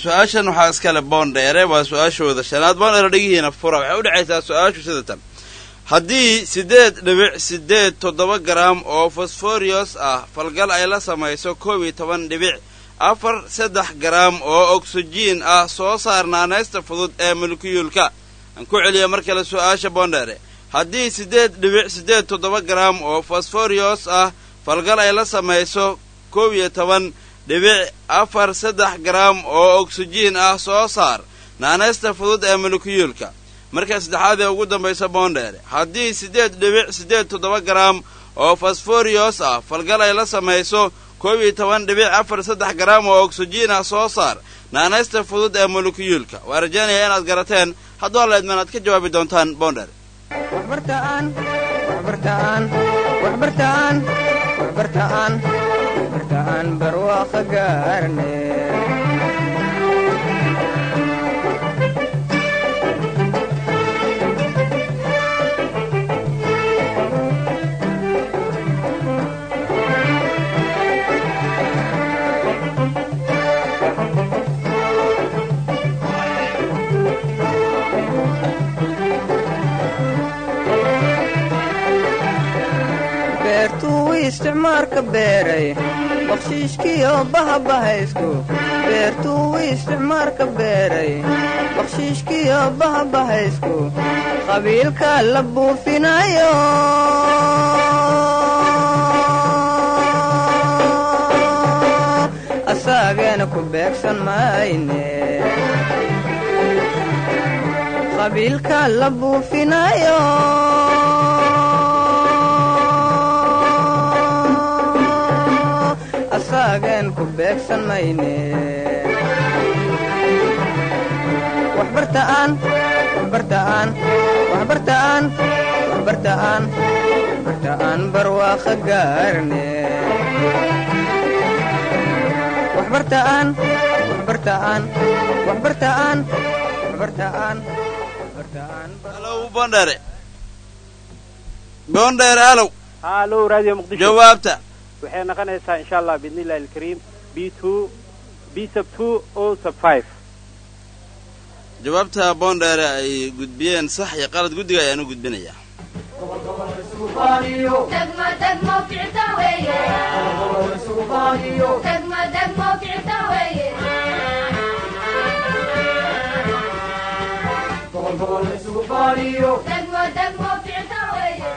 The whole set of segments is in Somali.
su-aashan waxaa iskale boondheere waa su-aashooda shanaad boondheere dhegihiina fura waxay u dhexaysaa su-aashu sida tan haddii siddeed dhibic siddeed toddoba garaam oo fosforios ah falgal ay la samayso koob iyo toban dhibic afar saddex garaam oo ogsijiin ah soo saar naanaysta fudud ee molekiyuulka aan ku celiya mar kale su-aasha boondheere haddii siddeed dhibic siddeed toddoba garaam oo fosforios ah falgal ay la samayso koob iyo toban dhibic afar saddex garaam oo ogsijiin ah soo saar naanaysta fudud ee molekiyuulka marka saddexaad ee ugu dambaysa boondheere haddii siddeed dhibic siddeed toddoba garaam oo fosforios ah falgal ay la samayso koob iyo toban dhibic afar saddex garaam oo ogsijiin ah soo saar naanaysta fudud ee molekiyuulka waa rajaynaya inaad garateen hadduu alla idmaan aad ka jawaabi doontaan boondheere waxbartaan waxbartaan waxbartaan waxbartaan waxbartaan barwaaqo gaarne beertuu isticmaarka beeray bakshiishkiyo bahabahaysku beertuu isticmaarka beeray bakshiishkiyo bahabahaysku qabiilka la buufinayo asaageena ku beegsan mayne qabiilka la buufinayo asaagen ku beegsan mayne waxbartaan waxbartaan waxbartaan waxbartaan waxbartaan barwaaqo gaarne waxbartaan waxbartaan waxbartaan waxbartaan waxbartaan halow boondheere boondheere halow halo radio muqdisho jawaabta waxay noqonaysaa insha allah biidni illahi alkariim b two b sub two o sub five jawaabta boondheere ay gudbiyeen sax iyo qalad guddiga ayaan u gudbinayaa degmo degmo ficta weeye degmo degmo ficta weeye degmo degmo ficta weeye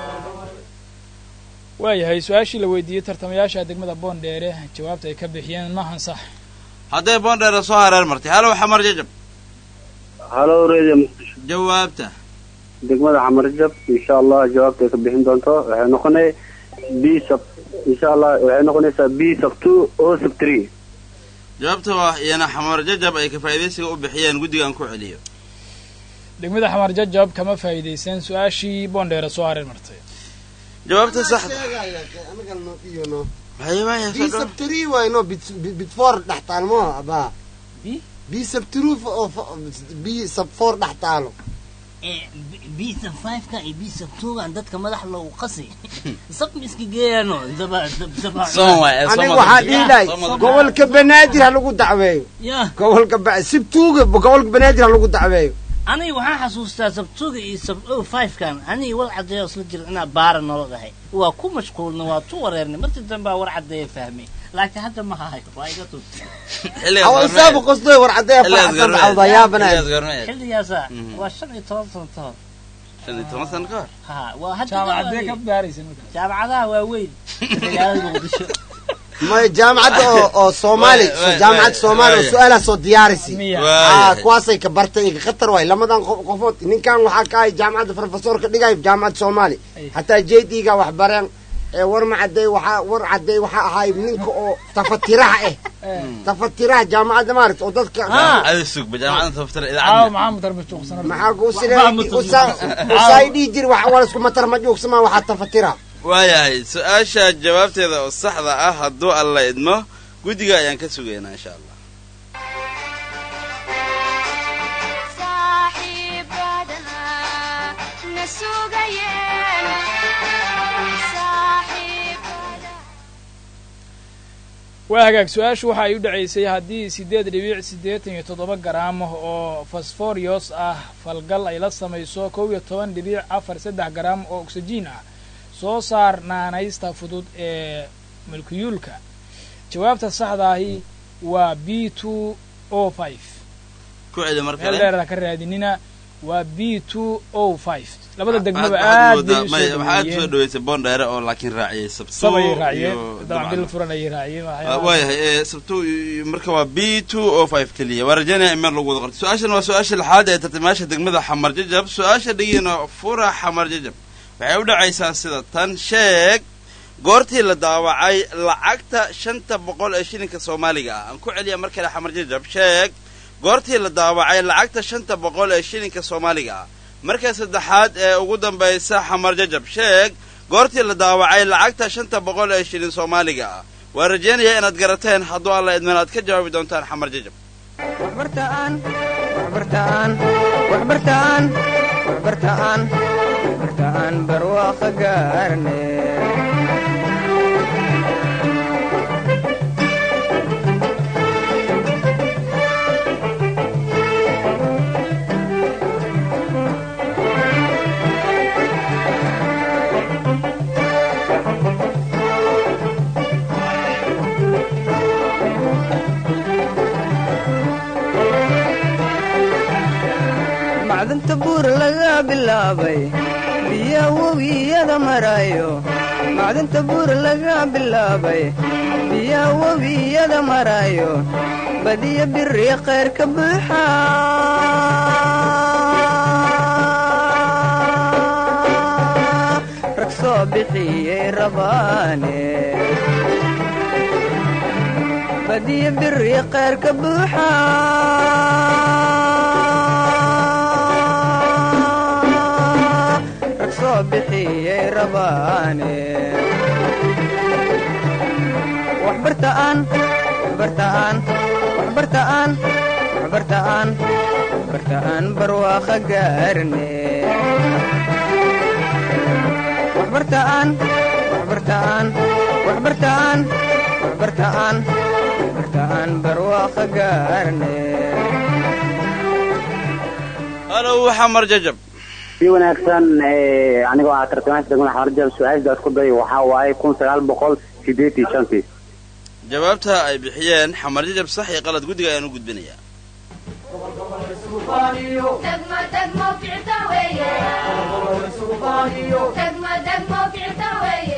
waayahay su-aashii la weydiiyey tartamayaasha degmada boondheere jawaabta ay ka bixiyeen maahan sax hadday boondheere soo hareer martay halow xamar jajab halo radio muqdisho jawaabta degmada xamarjab insha allah jawaabtay ka bixin doonto waxay noqonay b sub insha allah waxay noqonaysaa b sub two o sub three jawaabta waa iyana xamar jajab ay ka faa'iidaysiga u bixiyeen guddigaan ku celiyo degmada xamar jajab kama faa'iidaysan su-aashii boondheere soo hareer martay jawaabta saxda bisabtri wayno bitfor dhex taalmo abaa bisabtru b sab for dhex taalo bisa fiveka iyo bisa twogan dadka madax loogu qasi sabma iska geeyano aniga waxaa dhiilahay gobolka banaadir ha lagu dacweeyo ya gobolka ba- sibtuuga gobolka banaadir ha lagu dacweeyo aniga waxaan xasuustaa sabtuga iyo sab o fivekan aniga war caddeeyo isla jira inaa baara nolo dhahay waa ku mashquulna waa tu wareernay markii dambe aa war caddeeya fahmay laakiin hadda ma hahayo waa iga tuntay hawsaaba qostoy war caddeeya faraxsan baxawda yaabanaay xilligaasa waa shan iyo toban sano ka hor shan iyo toban sano ka hor ha waa hadda jaamacadee ka baaraysa markaa jaamacadaha waaweyn magaalada muqdisho may jaamacadda oo oo soomaali Waay, jaamacadda waay, soomaali oo waay. su-aalaha soo diyaarisi miya ah kuwaasay ka bartay ka khatar waay lamadan qof qofood ninkan waxaa ka ahay jaamacadda professor ka dhigay jaamacadda soomaali Ay. hataa jd ga wax bareen ee war ma cadday waxaa war cadday waxaa ahay ninka oo tafatiraha ah tafatiraha jaamacadda maaragta oo dadka adi sugba jaamacadda taftira caawa idaacadda maxaa mutar majuuqsana maxaa kuu Waxba ma siday dhihi jiri wax wala isku matar ma juugsama waxaa tafatira waayahay su-aasha jawaabteeda oo saxda ah hadduu alla idmo guddiga ayaan ka sugaynaa insha allah saaxiibadana na sugayeen saaxiibada waa hagaag su-aashu waxa ay u dhacaysay haddii siddeed dhibic siddeetan iyo toddoba garaam oo fosforios ah falgal ay la samayso kow iyo toban dhibic afar saddex garaam oo oksijiin ah soo saar naanaysta fudud ee mulkiyuulka jawaabta saxda ahi waa b two o five ku celi mar meel kale dheerada ka raadinina waa b two o five labada degmaba Waxaad- aad bay waxaad moodaa- usoo may- waxaad soo dhaweeyeen dhaweysay bondheere oo laakiin raaciyey sabto sab ayay raaciyeen iyo dabcan bil dabcan- furan ayay raaciyeen Ah, waxyaalaha- waayahay ee, sabto iyo- marka waa b two o five keliya waa rajaynaya in meel lagu wada qorto su-aashan waa su-aasha lixaad ee tartamayaasha degmada xamar jajab su-aasha dhigiina fura xamar jajab waxay u dhacaysaa sida tan sheeg goortii la daawacay lacagta shanta boqol ee shilinka soomaaliga ah aan ku celiya mar kale xamar jajab sheeg goortii la daawacay lacagta shanta boqol ee shilinka soomaaliga ah marka saddexaad ee ugu dambaysa xamar jajab sheeg goortii la daawacay lacagta shanta boqol ee shilin soomaaliga ah waa rajaynayaa inaad garateen hadduu alla idman aad ka jawaabi doontaan xamar jajab waxbartaan waxbartaan waxbartaan waxbartaan waxbartaan barwaaqo gaarne macdanta buur laga bilaabay biya webiyada marayo macdanta buur laga bilaabay biya webiyada marayo badiya biri khayr ka buuxa rag soo bixiyey rabaane badiya biri khayr ka buuxa rag soo bixiyey rabaane waxbartaan waxbartaan waxbartaan waxbartaan waxbartaan barwaaqo gaarne waxbartaan waxbartaan waxbartaan waxbartaan waxbartaan barwaaqo gaarne halow xamar jajab si wanaagsan eh, anigoo ah tartamaasha degmada xamarjab su-aashaas ku day waxaa waaye kun sagaal boqol sideed iyo shantii jawaabta ay bixiyeen xamar jajab sax iyo qalad guddiga ayaan u gudbinayaa degmo degmo ficta weeye degmo degmo ficta weeye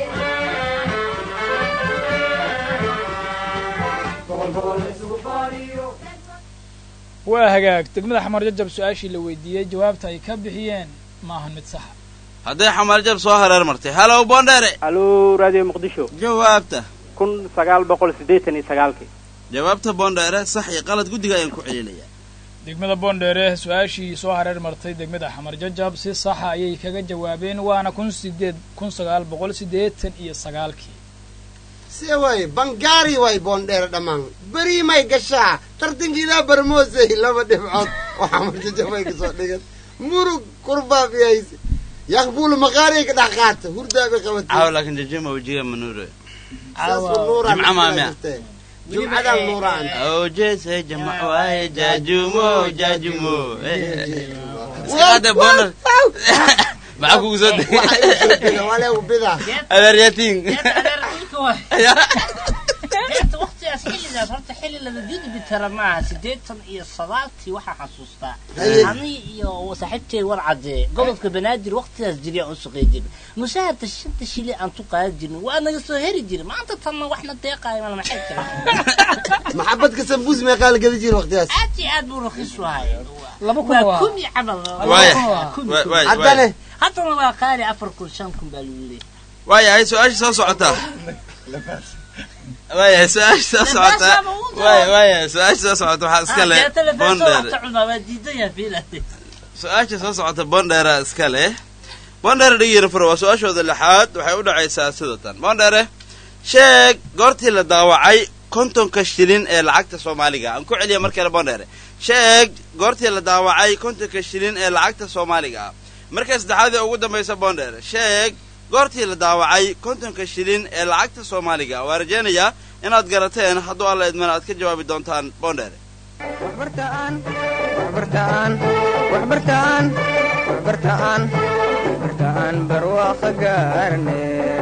waa hagaag degmada xamar jajab su-aashii la weydiiyey jawaabta ay ka bixiyeen ma ahan mid saxa hadday xamar jajab soo hareer martay halow bondheere alo radio muqdisho jawaabta kun sagaal boqol siddeetan iyo sagaalkii jawaabta bondheere sax iyo qalad guddiga ayaan ku celinayaa degmada boondheere su-aashii soo hareer martay degmada xamar jajab si saxa ayay kaga jawaabeen waana kun sideed kun sagaal boqol siddeetan iyo sagaalkii see waaye bangaari waay boondheere dhammaan berii may gashaa tartankiidaa barmoosey laba dhibcood waxaa marjajabay kasoo dhigan murug kurbaabiyayse yakbuulu maqaariya ka dhex qaata hurdaabay caawa qabatay laakiin jajama wajiga manuure saasuu nuuraan Jimca maamia. jumcadan nuuraan awjeese jamac waaye jaajumo jaajumo iskaqaade bondher maxaa kugu soo degay waleegu bida adeeryatiin Geedka adeer dhulka waay. Geedka waqtigaas xilligaas horta xilli laga gudbi kara maaha siddeetan iyo sagaalkii waxaa xasuustaa Haye. aniga iyo saaxiibtay war cadee gobolka banaadir waqtigaas jiri aan u shaqey jirin mushaharta shanta shili aan tu qaadan jirin waa naga soo heri jirin maanta tanna waxna deeqaayo mana maxay jira maxabadka sambuus meeqaa la gedi jira waqtigaas aad iyo aad buu raqiis u ahay laba kun waa waa kun iyo camal waaya Waa kun iyo kun. waaya haddane haddana waa qaali afar kun shan kun baa lagu leeyahay waayahay su-aasha soo socota waayahay su-aasha soo socota Labaasaba u jawaab. waaya waayahay su-aasha soo socota waxaa iska leh bondheere bondheere su-aasha soo socota bondheera iska leh bondheere dhigiina fura waa su-aashooda lixaad waxay u dhacaysaa sida tan bondheere sheeg goortii la daawacay kontonka shilin ee lacagta soomaaliga aan ku celiya mar kale bondheere sheeg goortii la daawacay kontonka shilin ee lacagta soomaaliga ah marka saddexaad ee ugu dambaysa bondheere sheeg goortii la daawacay kontonka shilin ee lacagta soomaaliga ah waa rajaynayaa inaad garateen hadduu alla idmana aad ka jawaabi doontaan boondheere waxbartaan waxbartaan waxbartaan waxbartaan waxbartaan barwaaqo gaarne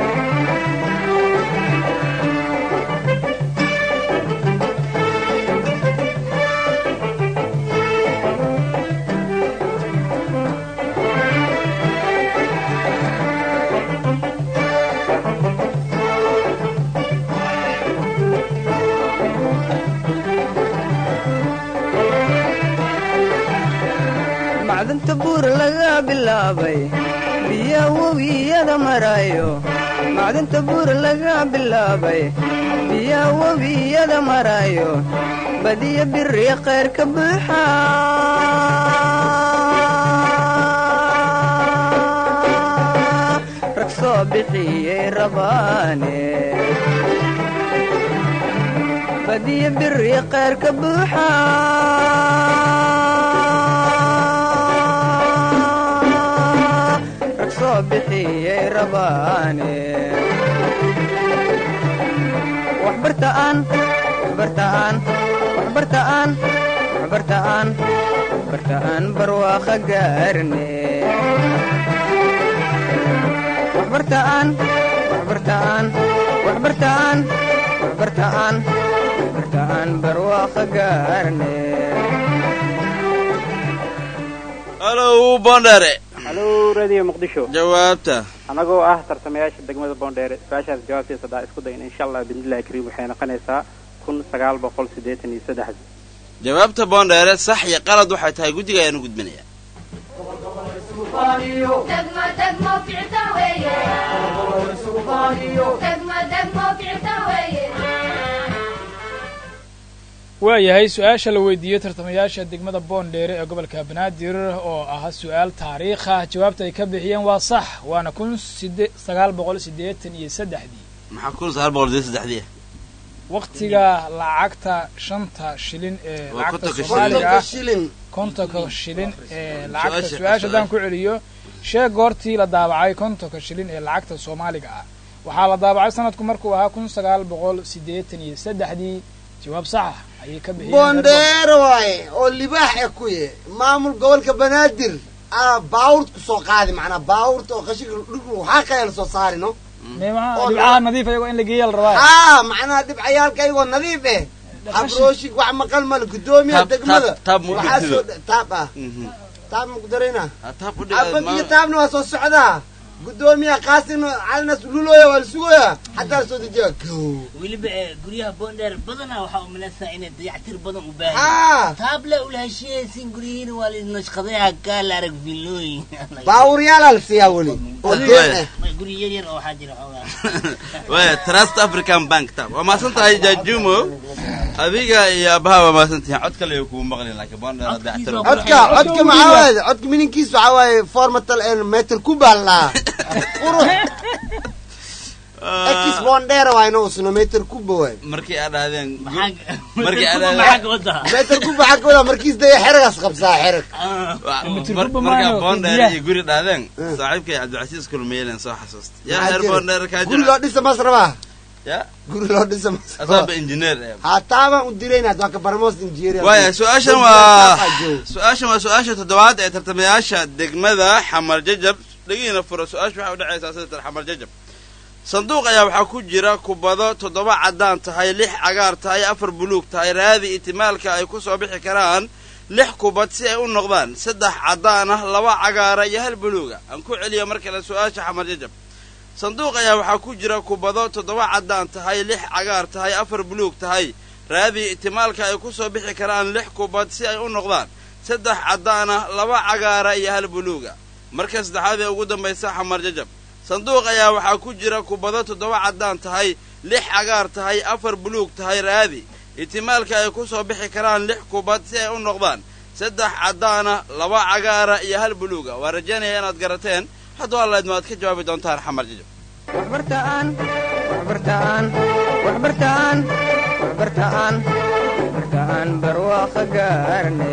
macdanta buur laga bilaabay biya webiyada marayo macdanta buur laga bilaabay biya webiyada marayo badiya biri khayr ka buuxa rag soo bixiyey rabaane badiya biri khayr ka buuxa rag soo bixiyey rabaane waxbartaan waxbartaan waxbartaan waxbartaan waxbartaan barwaaqo gaarne waxbartaan waxbartaan waxbartaan waxbartaan waxbartaan barwaaqo gaarne halow boondheere halo radio muqdisho jawaabta anagoo ah tartamayaasha degmada boondheere su-aashaas jawaabteesa haddaa isku dayna insha allah biidnillahi kariim waxay noqonaysaa kun sagaal boqol siddeetan iyo saddex jawaabta boondheere sax iyo qalad waxay tahay guddiga ayaanu gudbinaya degmo degmo ficta weeye degmo degmo ficta weeye waayahay su-aasha la weydiiyey tartamayaasha degmada boondheere ee gobolka banaadir oo ah su-aal taariikha jawaabta ay ka bixiyeen waa sax waana kun side sagaal boqol siddeetan iyo saddexdii maxaa kun sagaal boqol sideed saddexdii waktiga lacagta shanta shilin ee Waa lacagta kontonka soomaaliga kontonka ah shilin kontonka shilin ee lacagta Su-aasha- su-aasha haddaan ku celiyo sheeg goortii la daabacay kontonka shilin ee lacagta soomaaliga ah waxaa la daabacay sanadku markuu ahaa kun sagaal boqol siddeetan iyo saddexdii jawaab sax ah ayay ka bixiyeen boondheere waaye oo libaax e ku ye maamul gobolka banaadir aa baawurt ku soo qaadi macnaa baawurta oo qashinka dhulku waxaa kale la soo saari no Meemaha- oo dhibcaha nadiif ayagoo in la geeya la rabaa aa macnaha dhibcayaalka ayagoo nadiif eh habrooshig wax maqal male guddoomiyaha Taab- degmada taab- taab ma u waxaa dhigtido? soo dh- taab ah Mhm. taab ma ku darayna Ha, taab u abad iyo dhig taabna waa soo socdaa guddoomiyaha qaasina calinas lulooya waa la sugoya xataa la soo dejiya go weliba ee guryaha boondheer badanaa waxaa u malaysaa inay dayactir badan u baahan haa taable ula heshiiyaysin guryihiina waa la nashqadayaa kaa la arag villooyin baawuryaalaa la siiyaa weli oo deen eh guri yar yar oo waxaa jira xoogaa waya trust african bank tab waa mahadsan tahay jajumo adiga iyo abaha waa mahadsan tihiin cod kale kugu maqlin laakiin boondheer hadda Codkiisa ixtiraam waa- codka codka maxaa waaye codka mininkiisa waxaa waaye formatal en meter kubal laa qurux ekis bondera waa inuu usno meter kuba waay markii aad dhahdeen maxaa Markii aad- maxaa ka wadaa meter kuba xagga wadaa markiis daya xeragaas qabsaa xerag Ah, Mitir mar- kubba markaa maayo, boondheer biyaha. iyo guri dhahdeen Mm. saaxiibkay cabdicasiis kulmeelen soo xasuusta yaa Maxaa reer jira? boondheer kaa guri loo jira dhisa mas rabaa ya guri loo dhisa mas asaaba engineer eh haataabaan u dirayna waa ka barmoos injineer waaya su-aashan waa su-aashan waa su-aasha toddobaad ee tartamayaasha degmada xamar jajab dhegihiina fura su-aasha waxay udhexaysaa sida tan xamar jajab sanduuq ayaa waxaa ku jira kubado toddoba caddaan tahay lix cagaar tahay afar buluug tahay raadi itimaalka ay ku soo bixi karaan lix kubad si ay u noqdaan saddex caddaan ah laba cagaara iyo hal buluuga aan ku celiyo mar kale su-aasha xamar jajab sanduuq ayaa waxaa ku jira kubado toddoba caddaan tahay lix cagaar tahay afar buluug tahay raadi itimaalka ay ku soo bixi karaan lix kubad si ay u noqdaan saddex caddaan ah laba cagaara iyo hal buluuga marka saddexaad ee ugu dambaysa xamar jajab sanduuq ayaa waxaa ku jira kubado toddoba caddaan tahay lix cagaar tahay afar buluug tahay raadi itimaalka ay ku soo bixi karaan lix kubad si ay u noqdaan saddex caddaana laba cagaara iyo hal buluuga waa rajaynaya inaad garateen hadduu allaydma aad ka jawaabi doontaan xamar jajab waxbartaan waxbartaan waxbartaan waxbartaan waxbartaan barwaaqo gaarne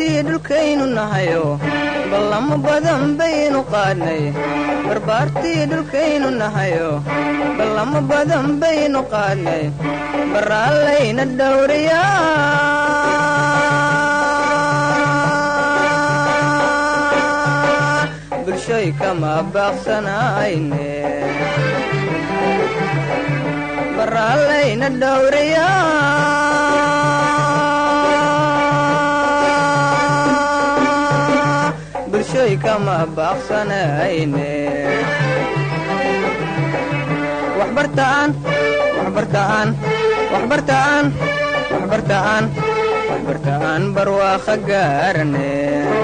barbaartii dhulkaynu nahayo ballamo badan baynu qaadnay barbaartii dhulkaynu nahayo ballamo badan baynu qaadnay baraallayna dhowriyaa bulshoy kama baaqsanayne baraallayna dhowriyaa bulshoy kama baaqsanayne waxbartaan waxbartaan waxbartaan waxbartaan waxbartaan barwaaqo gaarane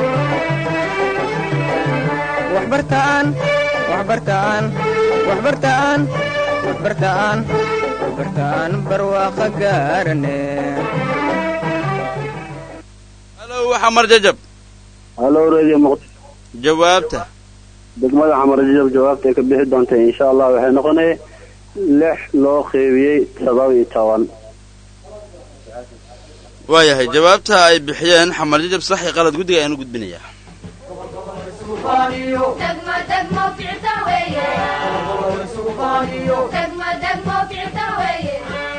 waxbartaan waxbartaan waxbartaan waxbartaan waxbartaan barwaaqo gaarane halow xamar jajab halo radio muqdisho jawaabta degmada xamar jajab jawaabtay ka bixi doonta insha allah waxay noqonay lix loo qeybiyey todoba iyo toban waayahay jawaabta ay bixiyeen xamar jajab sax iyo qalad guddiga ayaanu gudbinayaa degmo degmo ficta weeye degmo degmo ficta weeye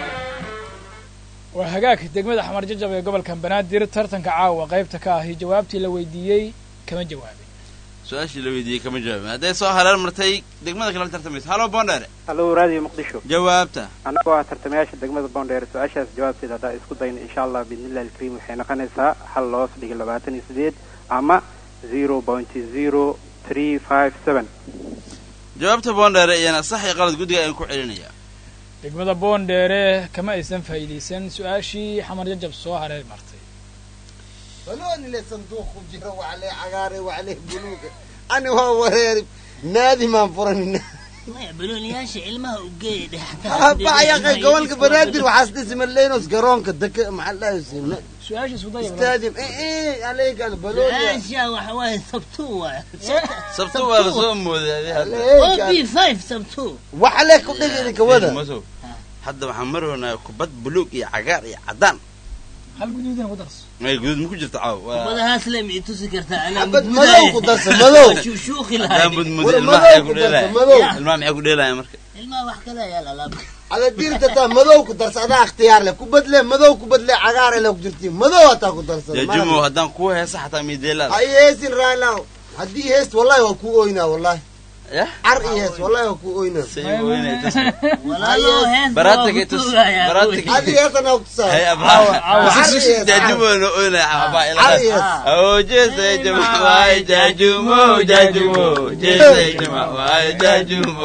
waa hagaag degmada xamar jajab ee gobolka banaadir tartanka caawa qaybta ka ahi jawaabtii la weydiiyey kama jawaabin su-aashii la weydiiyey kama jawaabin hadday soo hareer martay degmada kale la tartamaysa halo bondheere hallo raadiyo muqdisho jawaabta annagoo ah tartamayaasha degmada boondheer su-aashaas jawaabteeda haddaa isku dayna insha allah biidnillahi alkariim waxay noqonaysaa hal loos dhiga labaatan iyo sideed ama zero point zero three five seven jawaabta bondheere iyana sax iyo qalad guddiga ayaan ku celinayaa degmada boondheere kama aysan faa'iidaysan su-aashii xamar jajab soo hareer martay balooni le sanduuqu jiro waxlee cagaare waxlee buluuga ani waa wareeri naadi maan furanina maya balooniyaasha ilmaha u geeya dhextaa bacyaqa gobolka banaadir waxaas dhisma leynos garoonka deka maxaa dhahaysa su-aashii sudaya stadium ee aleykan balooni su-aasha waxa waaye sabtu waay sabto waa la soo mooday o b five sabtu waxle ku dhigi kawada masow hadda waxaan maroonaa kubad buluug iyo cagaar iyo caddaan hal guduudina ku darso may guduud ma ku jirto caaw waa badahaas le ma i tusi kartaa anaa xabad mudmudaya. madow ku darsa madow Waa shuushuuqi haddaan lahay budmudi war ilmaha madow maxay ku ku darsa dheelaya madow ilmaha maxay ku dheelaya marka ilmaha wax kale ayaa lalaab ala diirta taa madow ku darsa adaa ikhtiyaar leh kubadle madow kubadle cagaar le ku jirti madow hataa ku darsa jajumo haddaan kuu heesa xataa miideelaada ay heesin raalaw haddii heest wallahi waa kuu oynaa wallahi yah car iyo hees wallahi waa kuu oynaa say weynay tasmi walaalo hees Baraatiga tus- baraatiga- adi heesana kutusaa hay Caawa, caawa. abaa jajumo no oynay abaa car iyo ila hees Oh, jese jama waay jajumo jajumo jese jama waay jajumo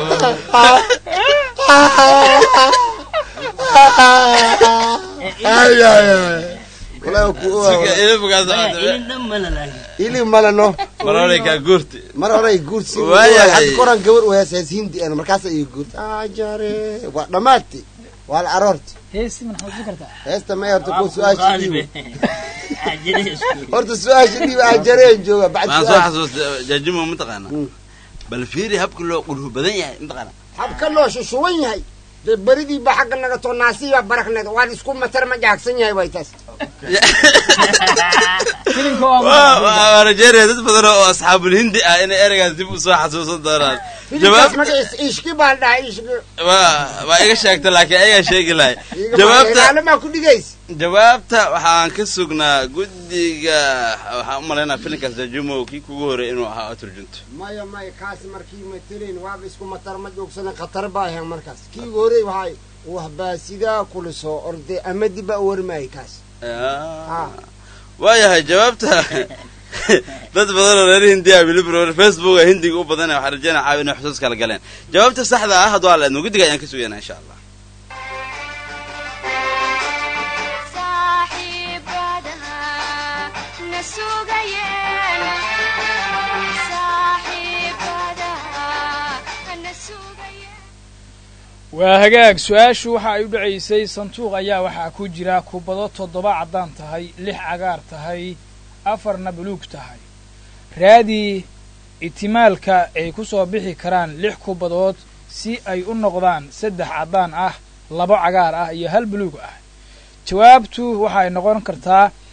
ay ay ay wallahi waa kuu sika oynaa ilmukaas ilin dhan ma lalahay ili malano marore kaa guurti mar hore ay guursi Waayahay. hadda koran gabar u hees hees hindi ana markaas ay guurti ajare waa dhammaati waa la aroorti heesi man xasuusin kartaa heesta may horta ku su-aasha dhiibo ajire horta su-aasha dhiibo ajareen jooga bacd waxaan soo su-aasha xasuustay jajumo mataqaana bal fiiri habka loo qulhu badan yahay mataqaana habka loo shushuwan yahay dee beridii ba xagga naga too naasiibaa barakneed waan isku matar ma jaagsan yahay way taas filimka waa Waa- waa waa rajeynaya dad badan oo asxaabul hindi ah inay ereygaas dib u soo xasuusan doonaan filimkaas jawaab magaciisa ishki baan dhahay ishki waa waa iga sheegta laakiin ayagaa sheegi lahay Iga jawaabta ilaalimaa ku dhigays jawaabta waxaan ka sugnaa guddiga waxaan u malaynaa filimkaas jajumo kii kugu horey inuu ahaa oo turjunto maya maya kaas markii matelin waaba isku matar ma joogsana khatar baa ahayn markaas kii horey waxay wahbaa sidaa kula soo orday amadi baa warmaayay kaas Ah. waayahay jawaabta dad badan oo reer hindiya bilibro facebook hindiga u badanaya waxaan rajeynaya caawi inay xusuus kala galeen jawaabta saxda ah hadduu alla idmo guddiga ayaan ka sugaynaa insha allah saaxiibadaha na sugayeen saaxiibadaha na sugayeen waa hagaag su-aashu waxa ay u dhacaysay sanduuq ayaa waxaa ku jira kubado toddoba caddaan tahay lix cagaar tahay afarna buluug tahay raadii itimaalka ay ku soo bixi karaan lix kubadood si ay u noqdaan saddex caddaan ah labo cagaar ah iyo hal buluug ah jawaabtu waxay noqon kartaa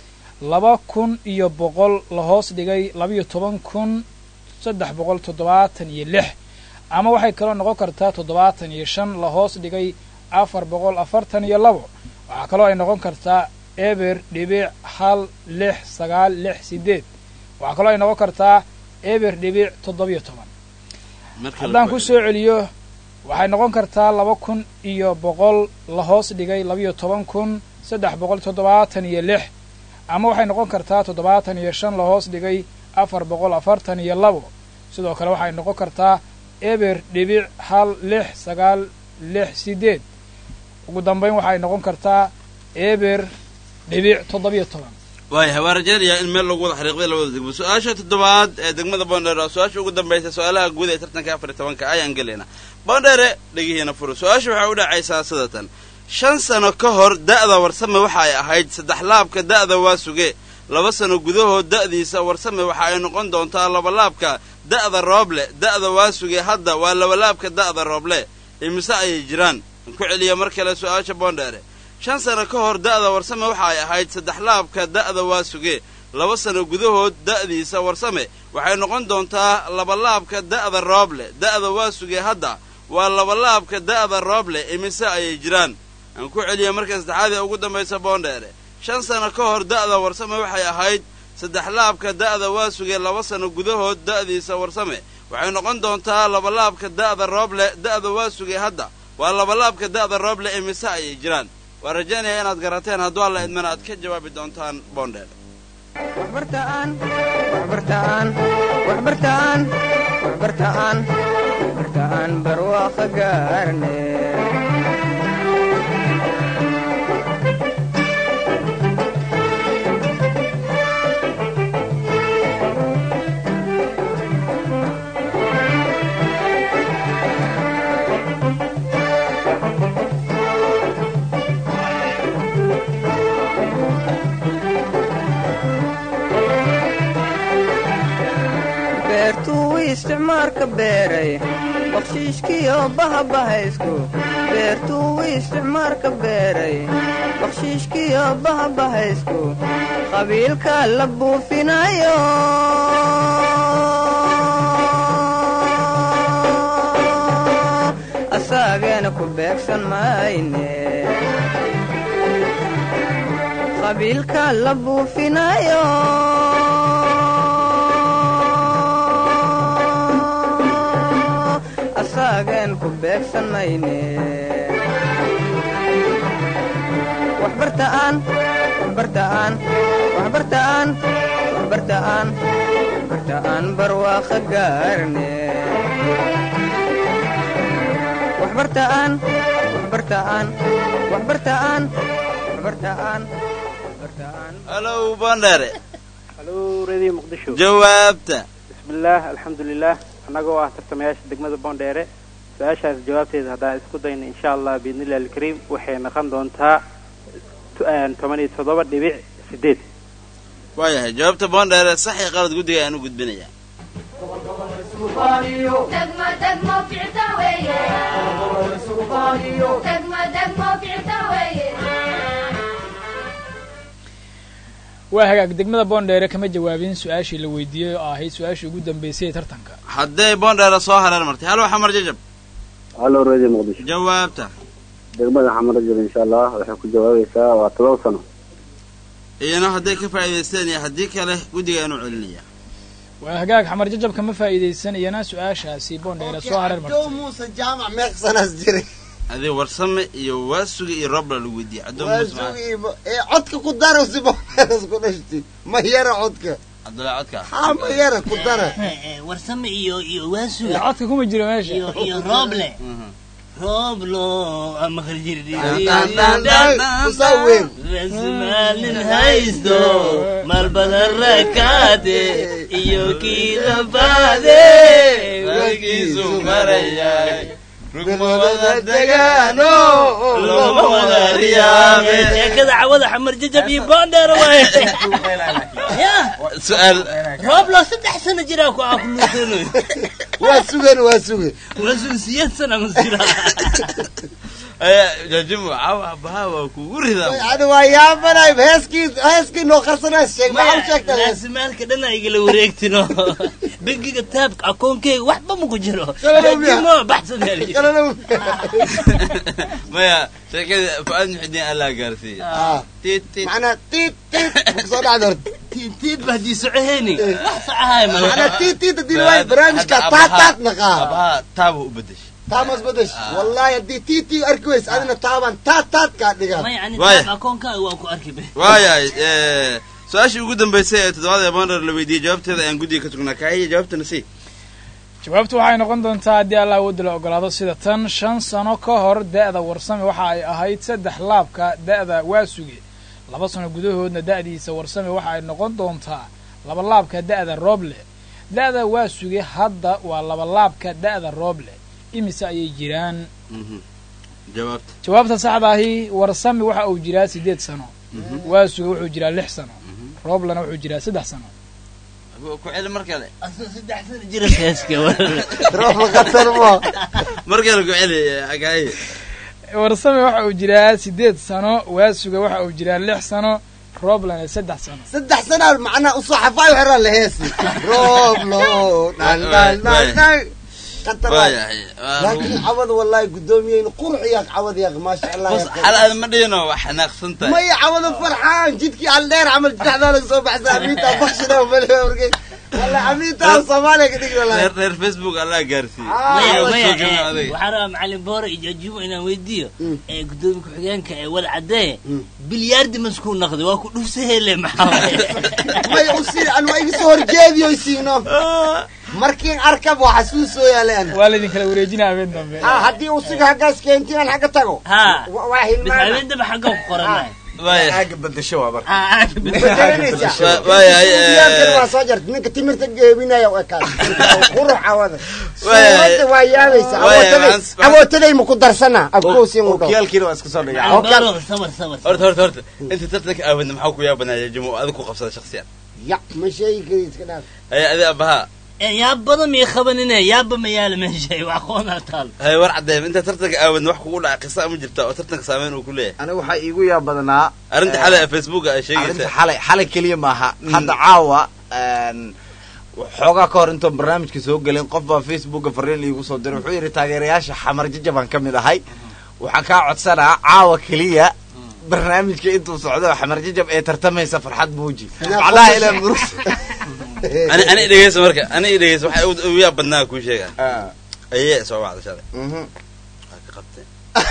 laba kun iyo boqol la hoos dhigay labayo toban kun saddex boqol toddobaatan iyo lix ama waxay kaloo noqon kartaa toddobaatan iyo shan la hoos dhigay afar boqol afartan iyo labo waxaa kaloo ay noqon kartaa eber dhibic hal lix sagaal lix sideed waxaa kaloo ay noqon kartaa eber dhibic toddobiyo toban haddaan ku soo celiyo waxay noqon kartaa laba kun iyo boqol la hoos dhigay labayo toban kun saddex boqol toddobaatan iyo lix ama waxay noqon kartaa toddobaatan iyo shan la hoos dhigay afar boqol afartan iyo labo sidoo kale waxay noqon kartaa eber dhibic hal lix sagaal lix sideed ugu dambayn waxay noqon kartaa eber dhibic toddobiyo toban waayahay waa rajaynayaa in meel lagu wada xariiqday labada degmo su-aasha toddobaad ee degmada boondheere waa su-aasha ugu dambaysa su-aalaha guud ee tartanka afar iyo tobanka ayaan gelaynaa boondheere dhegihiina furo su-aasha waxay u dhacaysaa sidatan shan sano ka hor da'da warsame waxa ay ahayd saddex laabka da'da waa suge laba sano gudahood da'diisa warsame waxa ay noqon doontaa labalaabka da'da rooble da'da waa suge hadda waa labalaabka da'da rooble imise ayay jiraan aan ku celiya mar kale su-aasha boondheere shan sano ka hor da'da warsame waxa ay ahayd saddex laabka da'da waa suge laba sano gudahood da'diisa warsame waxay noqon doontaa labalaabka da'da rooble da'da waa suge hadda waa labalaabka da'da rooble imise ayay jiraan aan ku celiya marka saddexaad ee ugu dambaysa boondheere shan sano ka hor da'da warsame waxay ahayd saddex laabka da'da waa suge laba sano gudahood da'diisa warsame waxay noqon doontaa labalaabka da'da rooble da'da waa suge hadda waa labalaabka da'da rooble imise ayay jiraan waa rajaynaya inaad garateen hadduu alla idmana aad ka jawaabi doontaan boondheer waxbartaan waxbartaan waxbartaan waxbartaan waxbartaan barwaaqo gaarne beertuu isticmaalka beeray bakshiishkiyo bahabahaysku beertuu isticmaalka beeray bakshiishkiyo bahabahaysku qabiilka la buufinayo asaageena ku beegsan mayne qabiilka la buufinayo asaagen ku beegsan mayne waxbartaan waxbartaan waxbartaan waxbartaan waxbartaan barwaaqo gaarne waxbartaan waxbartaan waxbartaan waxbartaan waxbartaan halow boondheere halo radio muqdisho jawaabta bismillaah alxamdulilah annagoo ah tartamayaasha degmada boondheere su-aashaas jawaabteeda haddaan isku dayno insha allah biidnillahi alkariim waxay noqon doontaa tu- toban iyo toddoba dhibic sideed waayahay jawaabta boondheere sax iyo qalad guddiga ayaan u gudbinayaa degmo degmo ficta weeye degmo degmo ficta weeye waa hagaag degmada boondheere kama jawaabin su-aashii la weydiiyey oo ahayd su-aashii ugu dambeysay ee tartanka hadday boondheere soo hareer martay hal waa xamar jajab halo radio muqdisho jawaabta degmada xamar rajab insha allah waxay ku jawaabaysaa waa todoba sano iyana hadday ka faa'iidaysteen iyo haddii kale guddiga ayaan u celinayaa waa hagaag xamar jajab kama faa'iidaysan iyana su-aashaasi boondheere soo hareer Joe martay muuse jaamac meeqsanaas jiray adii warsame iyo waasuga iyo roobla lagu weydiiyey caddoon waa muuse maxamed sugiiba ee codka ku dara si bomeeras ku dhashti ma yara codka cabdullahi codka haa ma yara ku dara warsame iyo iyo Ee, waasuga codka kuma jiro meesha iyo iyo rooble Mhm. rooblo maqli jirdi usaa weyn maalin haysto maal badan rakaade iyo kii labaade warkiisu marayay rugmada degaano loma wada riyaame sheekada cawada xamar jajab iyo boondheer waay ya su-aal rooblo saddex sano jiraa ku akuluusano waa sugan waa sugan waasuga siyeed sana ma jiraa jaajimo caawa abaha waa kugu ridaa ani waa yaabanay heeskii heeskii noo qarsanaa sheeg maxaa u sheegtaa hees raasimaalka dhan aa igala wareegtino bangiga taabka akoonkeyga waxba maku jiro Shalalow miya? Jaajimo, baxsadeel Shalalow. maya sheekada fu'aad muxidiin allaa gaarsiiya Ah, tiit tiit macnaa tiit tiit maku soo dhacda horta tiintiid ba haddii socoheyni wax socahay ma macnaa tiit tiit haddii la waayo barnaamijka taat taat naqaa abaha taaba u bedeshay taamas badash wallahi haddii tiit tiit arki weys adina taaban taat taat kaa dhigaan maya ani Waaya. taab akoonkaaga waan ku arki be waayahay su-aashii ugu dambaysay ee toddobaad ee bonder la weydiiyey jawaabteeda ayaan guddiga ka tugnaa kaahiya jawaabtana si jawaabtu waxay noqon doontaa haddii allah awoodda la ogolaado sida tan shan sano ka hor da'da warsame waxa ay ahayd saddex laabka da'da waasuge laba sano gudahoodna da'diisa warsame waxa ay noqon doontaa laba laabka da'da rooble da'da waasuge hadda waa laba laabka da'da rooble imise ayay jiraan jawaabta jawaabta saxda ahi warsame waxa uu jiraa siddeed sano waasuge wuxuu jiraa lix sano rooblena wuxuu jiraa saddex sano ku celi mar kale asoo saddex sano jira heeska roob qatar mo mar kale ku celi kaahiya warsame waxa uu jiraa siddeed sano waasuga waxa uu jiraa lix sano rooblena saddex sano saddex sanaa macnaa usoo xafaayo xeraan la heesi roob lo dhan dhan dhan dhan qatar waay. waayahay laakiin cawada wallahi gudoomiyeyna qurux yaaq cawada yaaq maasha allah bas yaaq. xal aad ma dhihino wax xanaaqsan tahay maya cawada farxaan jidkii aldheer camal jidexdaa laga soo baxsa amiintaa bakshina male warge wallahi amiintaa soomaaliya ka dhigi wallahi reer reer facebook allaa gaarsiiyey Ah, maya Waa maya soo joogna eh, adiga. waxaan rabaa macalin boore iyo jajumo inaan weydiiyo Mm. ee gudoomiye ku-xigeenka ee wal cadee Mm. bilyaardi maskuu naqday waa ku dhufsa hele maxaa waaye maya usii an waa iga soo horjeediyo siino markiin arkab waa xasuusoo yaaleen waa laydin kala wareejinaa habeen dambe ha haddii usiga haggaas keentin aan xagga tago ha wa- waa bis hilmaana habeendaba xagga ku qoranay waayahay aaga badasho waa marka Ah, ah, bedelanaysaa Wa- waayahay Suudiyaadkan eh, waa soo jarta ninka timirta geebinaya u ekaan qurux cawada Waayahay. suuradda waa yaabaysa Waayahay, awootaday waxaan- waxaan- awootaday ma ku darsana abkoosin u dhow okiyaalkiina waa iska soo dhigaa macalin boore sabar sabar horta horta horta inta tartanka aawadna maxaa ku yaabanaya jaajimo adiga ku qabsada shaksiyan ya ma sheegi kari iska dhaaf haya adi abaha Eh, yaabada miyay qabanine yaaba ma yaala meesha wax aqoonaa taal haya war caddeem inta tartanka aawadna wax kugu dhaca qisa ma jirta oo tartanka saameyn uu ku leeyahay aniga waxaa iigu yaab badnaa arrinta eh, xalay ee facebook ay arrinta sheegaysa xalay xalay keliya maaha hadda caawa een, xoogaa ka hor intoon barnaamijka soo gelin qof baa facebooka fariin iigu soo diray wuxuu yidhi taageerayaasha xamar jajabaan ka mid ahay waxaa kaa codsanaa caawa keliya barnaamijka intuu socdo xamar jajab ee tartamaysa farxad muuji macnaha ilaa murug ani ani dhegeysa marka ani dhegeysa waxa ugu ugu yaab badnaa kuu sheegaa Ah, ayee soo wacda shalay mhm. waa ka qabteen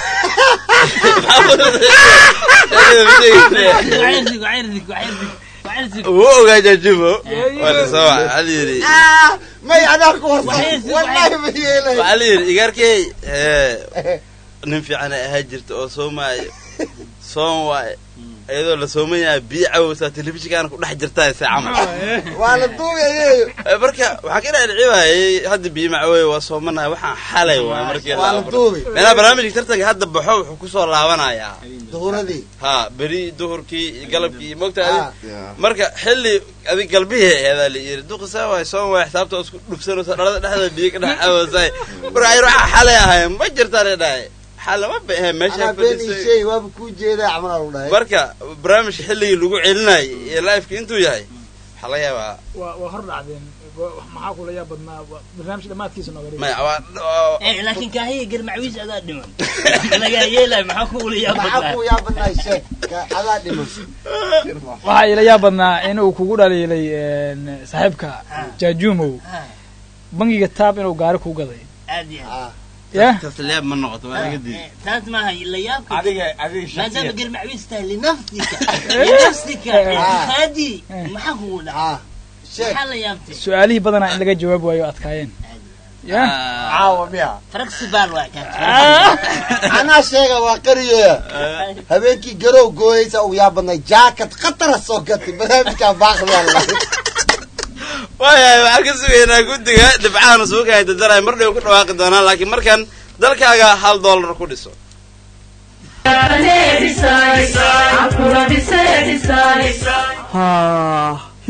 wacirdig wacirdig wacirdig wacirdig wuu ogaa jaajimo waa la soo waca waxaa la yidhi Ah, may adaa ku horsan Waxay- wallahi ma yeelay waxaa la yidhi igaarkey nin fiican ay ahaa jirta oo soomaayo soon waaye iyadoo la sooman yahay biyo cawowsaa telefishinkaana ku dhex jirtaa se camal waa la duubi ayeeyo Eh, marka waxaa ka dhaadhiciwaayay hadda biyo macawey waa soomanahay waxaan xalay waay markii waa la duubi meelaha barnaamijka tartanka hadda baxo wuxuu kusoo laabanayaa duhuradii ha beri duhurkii iyo galabkii iyo mogta Ah, adi marka xilli adig galbihii eedaa la yidhi duqisaa waay soon waay xisaabta oo isku dhufsanayso dhalada dhexdeeda biyo ka dhex cawosay marka ayr waxaa xalay ahay ma jirtaa la dhahay xal lama ba ahe meesha anaa been ii fadhisay sheegi waaba kuu jeedaa camal aa lu dhahay marka barnaamijka xilligii lagu celinayay iyo liveka intuu yahay waxaa laga yaabaa waa waa hor dhacdeen maxaa kula yaab badnaa waa barnaamij dhammaadkiisa nooga dhigay maya waa waa- Eh, laakiin kaahiya garmacwiis adaa dhiman lagaa yeelay maxaa kuula maxaa yaabadnaa kuu yaabanahay sheeg ka- adaa dhiman waxaa ila yaab badnaa inuu kugu dhaliilay een, saaxiibka jaajuumow bangiga taab inuu gaari ku gaday aad iyo aad Ah, ya taas layaab ma noqoto waa laga diiday Eh, taas maaha la yaabka adiga adiga maadaama shakhsiyan garmacwiis tahay linafsika linafsika itiqaadi maxaa kugu dhaca ah, sheeg maxaa la yaabtay su-aalihii badanaa in laga jawaab waayo adkaayeen ya caawa miya faraxsibaal waa kaa anaa sheega waa qariyoya habeenkii garow gooyeysa ugu yaabadnay jaakad khatara soo gatay barnaamijkaa baaqdaa la waayahay waxaan ka sugaynaa guddiga dhibcahan suuka ay dadalay mar dhow ku dhawaaqi doonaan laakiin markan dalkaaga hal dollar ku dhiso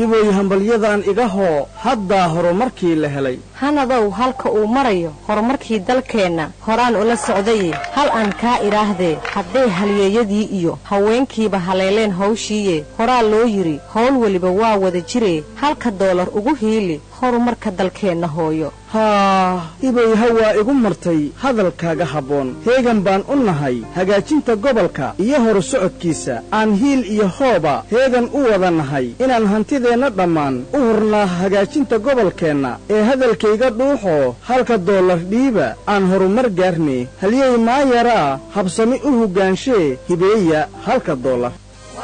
hibooy hambalyadan iga hoo haddaa horumarkii la helay hanadow halka uu marayo horumarkii dalkeenna horaan ula socdaye hal aan kaa idhaahdee hadday halyeeyadii iyo haweenkiiba haleeleen hawshiiye horaa loo yidhi howl weliba waa wada jiree halka doolar ugu hiili horumarka dalkeenna hooyo haa ibay hawaa igu martay hadalkaaga habboon heegan baan u nahay hagaajinta gobolka iyo horu socodkiisa aan hiil iyo hooba heegan u wada nahay inaan hantideenna dhammaan u hurnaa hagaajinta gobolkeenna ee hadalkayga dhuuxoo halka doolar dhiiba aan horumar gaarne halyey maayaraa habsami u hoggaanshe hibeeya halka doolar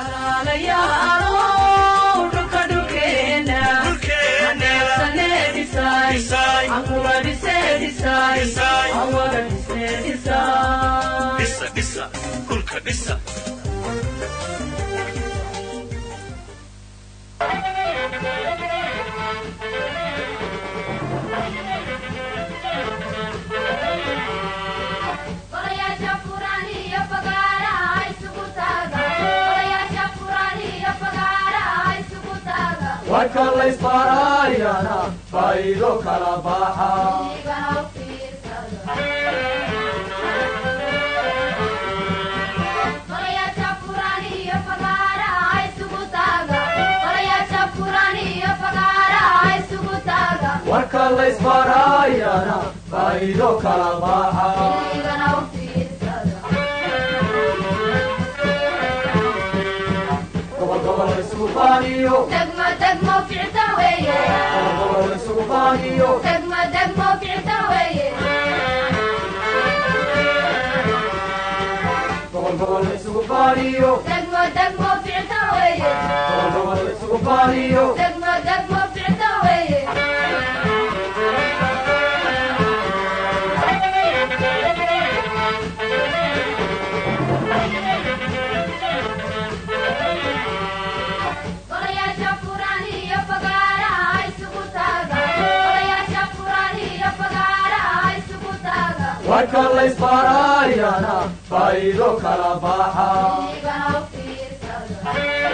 Golayaasha furan iyo fagaaraha isugu taaga Golayaasha furan iyo fagaaraha isugu taaga warka laysbaaraayana faa'iido kala baxa Igana u fiirsada Golayaasha furan iyo fagaaraha isugu taaga Golayaasha furan iyo fagaaraha isugu taaga warka laysbaaraayana faa'iido kala baxa Igana u fiirsada gobol gobol isugu baaniyo Degmo degmo ficta weeye gobol gobol isugu baaniyo Degmo degmo ficta weeye gobol gobol isugu baaniyo Degmo degmo ficta weeye gobol gobol isugu baaniyo Degmo degmo ficta weeye Golayaasha furan iyo fagaaraha isugu taaga Golayaasha furan iyo fagaaraha isugu taaga warka laysbaaraayana faa'iido kala baxa Igana u fiirsada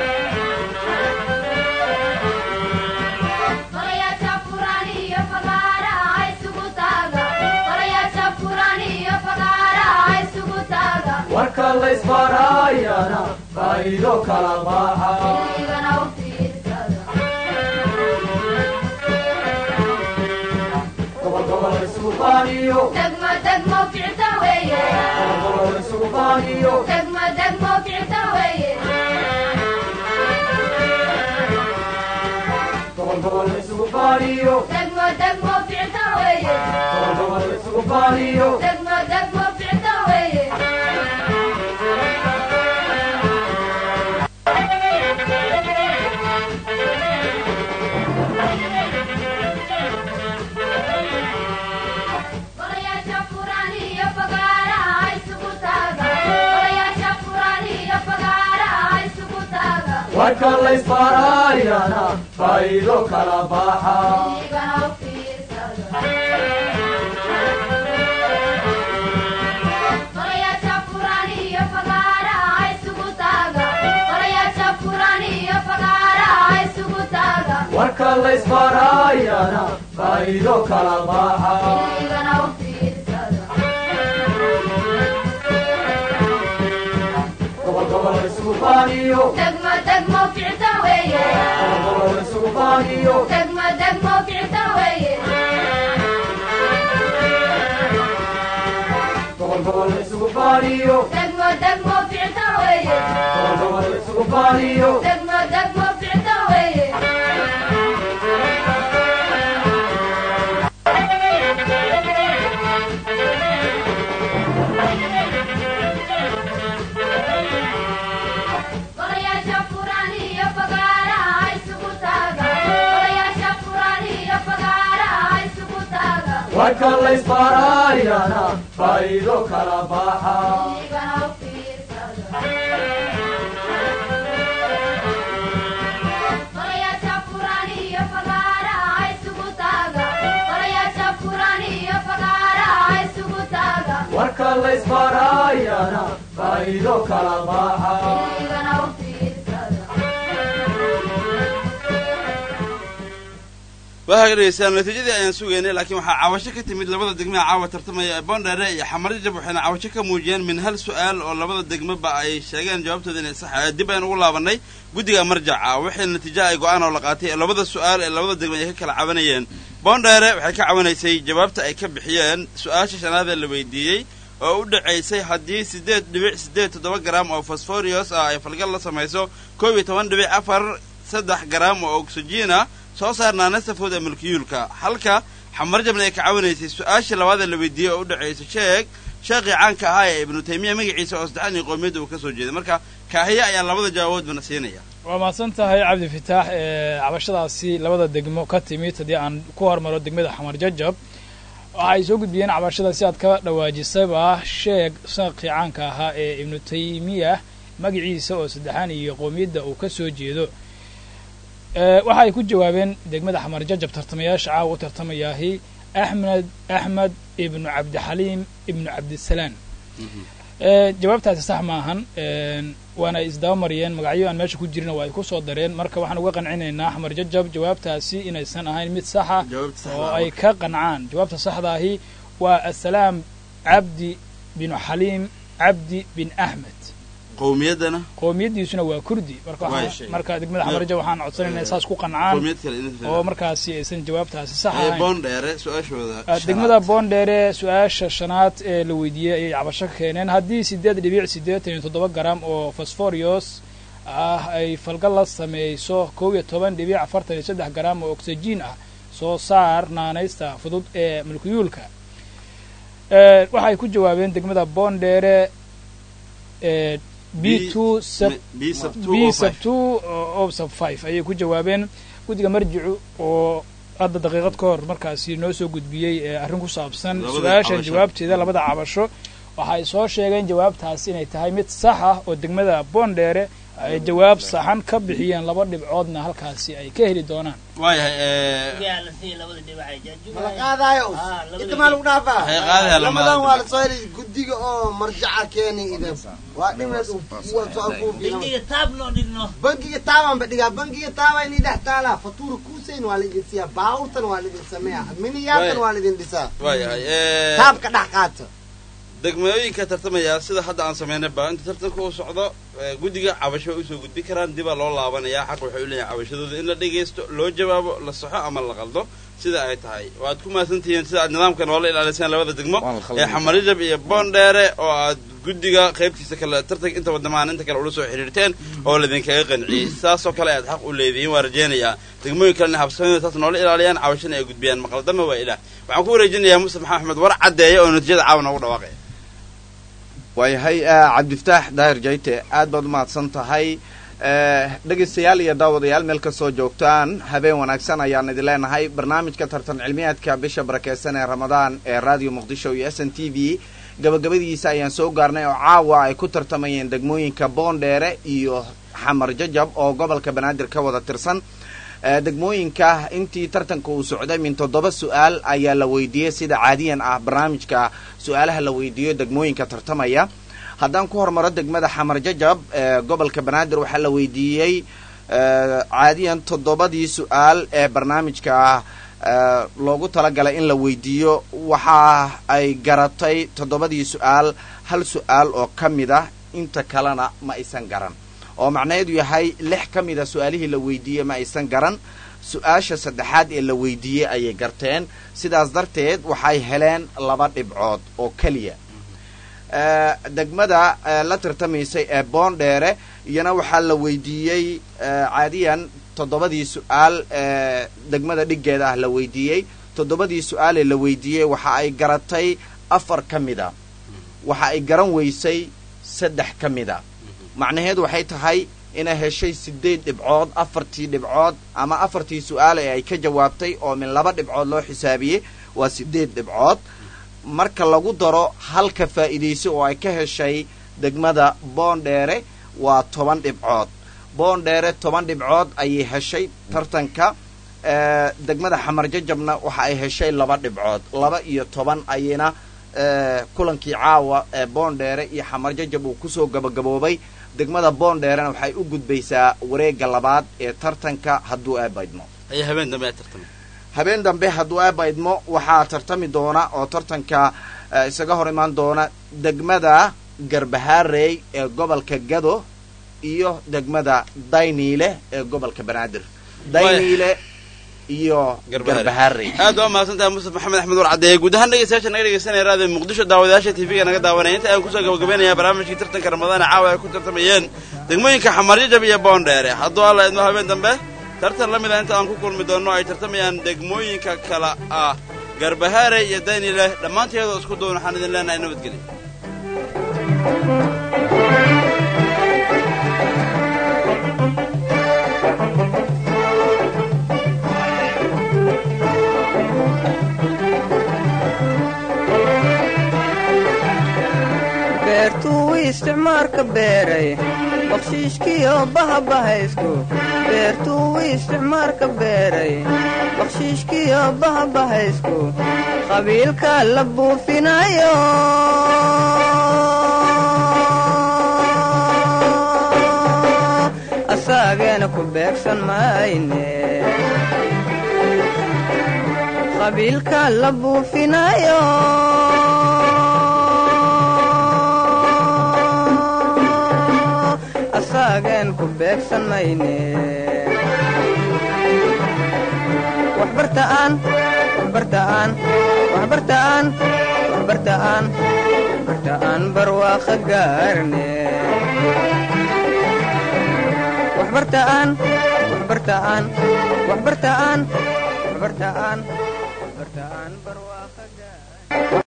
Golayaasha furan iyo fagaaraha isugu taaga Golayaasha furan iyo fagaaraha isugu taaga warka laysbaaraayana faa'iido kala baxa Igana u fiirsada gobol gobol isugu baaniyo Degmo degmo ficta weeye gobol gobol isugu baaniyo Degmo degmo ficta weeye gobol gobol isugu baaniyo Degmo degmo ficta weeye gobol gobol isugu baaniyo Degmo degmo ficta weeye Golayaasha furan iyo fagaaraha isugu taaga Golayaasha furan iyo fagaaraha isugu taaga warka laysbaaraayana faa'iido kala baxa Igana u fiirsada Golayaasha furan iyo fagaaraha isugu taaga Golayaasha furan iyo fagaaraha isugu taaga warka laysbaaraayana faa'iido kala baxa Igana u fiirsada gobol gobol isugu baaniyo Degmo degmo ficta weeye gobol gobol isugu baaniyo Degmo degmo ficta weeye gobol gobol isugu baaniyo Degmo degmo ficta weeye gobol gobol isugu baaniyo Degmo degmo ficta weeye Golayaasha furan iyo fagaaraha isugu taaga Golayaasha furan iyo fagaaraha isugu taaga warka laysbaaraayana faa'iido kala baxa Igana u fiirsada Golayaasha furan iyo fagaaraha isugu taaga Golayaasha furan iyo fagaaraha isugu taaga warka laysbaaraayana faa'iido kala baxa Igana u fiirsada waxaa ka dhegeystaan natiijadii ayaan sugaynay laakiin waxaa caawasho ka timid labada degme ee caawa tartamaya ee boondheere iyo xamarjajab waxayna caawasho ka muujiyeen min hal su-aal oo labada degmeba ay sheegeen jawaabtooda inay sax ahayd dib ayaan ugu laabanay guddiga marjaca waxay natiijo ay go-aan oo la qaatay ee labada su-aal ee labada degme ay ka kala cabanayeen boondheere waxay ka cawanaysay jawaabta ay ka bixiyeen su-aasha shanaad ee la weydiiyey oo u dhacaysay haddii siddeed dhibic siddeed toddoba garaam oo fosforios ah ay falgal la samayso koob iyo toban dhibic afar saddex garaam oo oxygiina soo saarnaa nasafood ee mulkiyuulka halka xamarjabna ay ka cawinaysay su-aashii labaad ee la weydiiyey oo u dhacaysa sheeg sheekhii caanka ahaa ee ibnu taymiya magaciisa oo saddexan iyo qoomiyadda uu ka soo jeeday marka kaahiye ayaa labada jawaaboodbana siinaya waa mahadsan tahay cabdi fitaax ee cabashadaasi labada degmo ka timid haddii aan ku hormaro degmada xamar jajab waxa ay soo gudbiyeen cabashada si aad ka dhawaajisaba sheeg sheekhii caanka ahaa ee ibnu taymiya magaciisa oo saddexan iyo qoomiyadda uu ka soo jeedo waxa ay ku jawaabeen degmada xamar jajab tartamayaasha caawa u tartamayaahi axmed axmed ibnu cabdixaliim ibnu cabdisalaan jawaabtaasi sax maahan waana ay isdaba mariyeen magacyo aan meesha ku jirin waa ay ku soo dareen marka waxaan uga qancinaynaa xamar jajab jawaabtaasi inaysan ahayn mid saxa oo ay ka qancaan jawaabta saxdaahi waa asalaam cabdi binu xaliim cabdi bin axmed qowmiyaddana qowmiyaddiisuna waa kurdi marka marka degmada xamarja waxaan codsanaynaa saas ku qancaan oo markaasi aysan jawaabtaasi sax ahayn boondheere su-aashooda degmada boondheere su-aasha shanaad ee la weydiiyey ayay cabasho ka keeneen haddii siddeed dhibic siddeetan iyo toddoba garam oo fosforios ah ay falgal la sameeyso kow iyo toban dhibic afartan iyo saddex garam oo oxygiin ah soo saar naanaysta fudud ee mulkiyuulka waxay ku jawaabeen degmada boondheere b two b sub two o sub five ayay ku jawaabeen guddiga marjicu oo hadda daqiiqad ka hor markaasi noo soo gudbiyey arrin ku saabsan su-aashan jawaabteeda labada cabasho waxa ay soo sheegeen jawaabtaasi inay tahay mid sax ah oo degmada boondheere ay jawaab saxan ka bixiyeen laba dhibcoodna halkaasi ay ka heli doonaan mala qaadaayo inta maa lagu dhaafaa lamadan waa lasoo helay guddiga oo marjaca keenay idin waa dhimeed bangiga taabanba dhigaa bangiga taaba inay dhex taalaa fatuura kuusayn waa laidin siiyaa baawurtan waa laidin sameeyaa miniyaatan waa laidin dhisaa taabka dhex qaata degmooyinka tartamaya sida hadda aan samaynay ba inta tartanka uu socdo guddiga cabasho way usoo gudbi karaan dibaa loo laabanayaa xaq waxay u leeyahay cabashadooda in la dhegaysto loo jawaabo la saxo ama la qaldo sida ay tahay waad ku mahadsantihiin sida aad nidaamka noola ilaaliseen labada degmo ee xamarijab iyo boondheere oo aad guddiga qaybtiisa kale tartanka inta wadamahan inta kale ula soo xidhiirteen oo laidinkaga qanciyey saasoo kale aad xaq u leedihiin waa rajaynayaa degmooyin kalena habsamada taas noola ilaaliyaan cabashana ay gudbiyaan maqaldama waa ilaah waxaan ku wareejinayaa mustafa axmed war caddeeya oo natiijada caawa noogu dhawaaqaya waayahay cabdifataax daahir jayte aad baad umahadsan tahay dhegaystayaal iyo daawadayaal meel kastoo joogtaan habeen wanaagsan ayaan idin leenahay barnaamijka tartan cilmiyaadka bisha barakeysan ee ramadaan ee radio muqdisho iyo s n t v gabagabadiisa ayaan soo gaarnay oo caawa ay ku tartamayeen degmooyinka boondheere iyo xamar jajab oo gobolka banaadir ka wada tirsan degmooyinka intii tartanka uu socday min toddoba su-aal ayaa la weydiiyey sida caadiyan ah barnaamijka su-aalaha la weydiiyo degmooyinka tartamaya haddaan ku hormaro degmada xamar jajab gobolka banaadir waxaa la weydiiyey caadiyan toddobadii su-aal ee barnaamijka loogu talagalay in la weydiiyo waxa ay garatay toddobadii su-aal hal su-aal oo ka mid ah inta kalena ma aysan garan oo macnaheedu yahay lix ka mida su-aalihii la weydiiyey ma aysan garan su-aasha saddexaad ee la weydiiyey ayay garteen sidaas darteed waxay heleen laba dhibcood oo keliya degmada la tartamaysay ee boondheere iyana waxaa la weydiiyey caadiyan toddobadii su-aal ee degmada dhiggeeda ah la weydiiyey toddobadii su-aalee la weydiiyey waxa ay garatay afar ka mida waxa ay garan weysay saddex ka mida macnaheedu waxay tahay inay heshay sideed dhibcood afartii dhibcood ama afartii su-aal ee ay ka jawaabtay oo min laba dhibcood loo xisaabiyey waa sideed dhibcood marka lagu daro halka faa'iidayso oo ay ka heshay degmada boondheere waa toban dhibcood boondheere toban dhibcood ayay heshay tartanka degmada xamar jajabna waxa ay heshay laba dhibcood laba iyo toban ayayna kulankii caawa ee boondheere iyo xamar jajab uu kusoo gabagaboobay degmada boondheerena waxay u gudbaysaa wareegga labaad ee tartanka hadduu eebaydmo ayaa habeen dambe aad tartamay habeen dambe hadduu aaba idmo waxaa tartami doona oo tartanka eh, isaga hor imaan doona degmada garbahaarey ee gobolka gado iyo degmada dayniile ee gobolka banaadir dayniile iyo garbahaarey aad waa mahadsantahay mustafa maxamed axmed war caddeeye guud ahaan dhegeystayaasha naga dhegeysanaya raadiyo muqdisho daawadayaasha tv-ga naga daawanaya inta aan kusoo gabagabeynaya barnaamijkii tartanka ramadaane caawa ay ku tartamayeen degmooyinka xamarjajab iyo boondheere hadduu alla idmo habeen dambe tartan la mida inta aan ku kulmi doonno ay tartamayaan degmooyinka kala ah garbahaare iyo daynile dhammaanteedoo isku duwan waxaan idin leenahay nabadgelyo beertuu isticmaalka beeray bakshiishkiyo bahabahaysku beertuu isticmaalka beeray bakshiishkiyo bahabahaysku qabiilka la buufinayo asaageena ku beegsan mayne qabiilka la buufinayo asaagen ku beegsan mayne waxbartaan waxbartaan waxbartaan waxbartaan waxbartaan barwaaqa gaarne waxbartaan waxbartaan waxbartaan waxbartaan waxbartaan barwaaqa gaarne